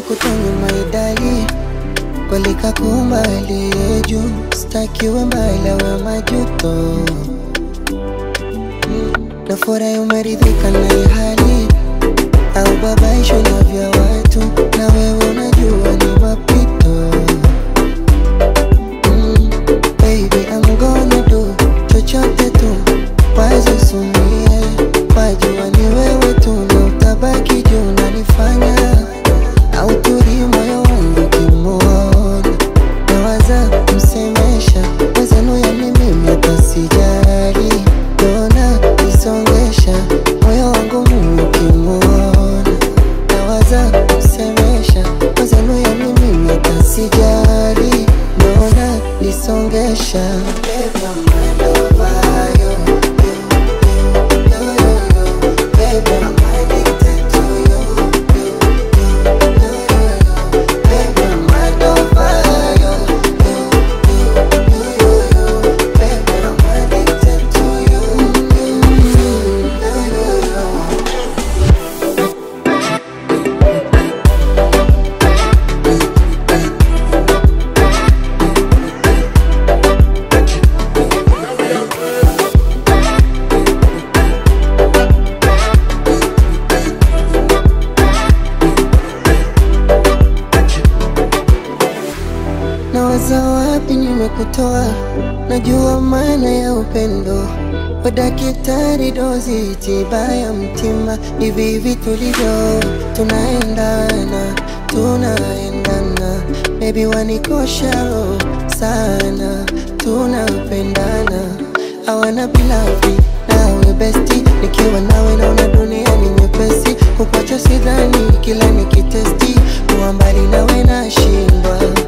tukutane maidali kwalika kumbalie juu stakiwe mbali awe majuto mm. nafurahi umeridhika na hii hali au babaisho na vya watu na wewe unajua ni mapito mm. baby I'm gonna do chochote tu wazisumie wajua ni wewe tu na utabaki juu nanifanya au turi moyo wangu kimwona nawaza kumsemesha wezenu yani mimi atasijali dona isongesha moyo wangu mimi ukimwona nawaza kumsemesha wezenu yani mimi atasijali dona lisongesha Baby, I'm mind over you, you, you, you, you, you. Baby, I'm addicted to you, you, you, you, you, you. Baby, I'm mind over you, you, you, you, you, you. Baby, I'm addicted to you, you, you, you, you, you. Nawaza wapi nimekutoa, najua maana ya upendo. Wadakitari dozi tiba ya mtima, hivi hivi tulivyo, tunaendana, tunaendana. Baby wanikosha roho sana, tunapendana. Hawana bilavi nawe besti, nikiwa nawe naona dunia ni nyepesi. Kupacha sidhani, kila nikitesti, kuwa mbali nawe nashindwa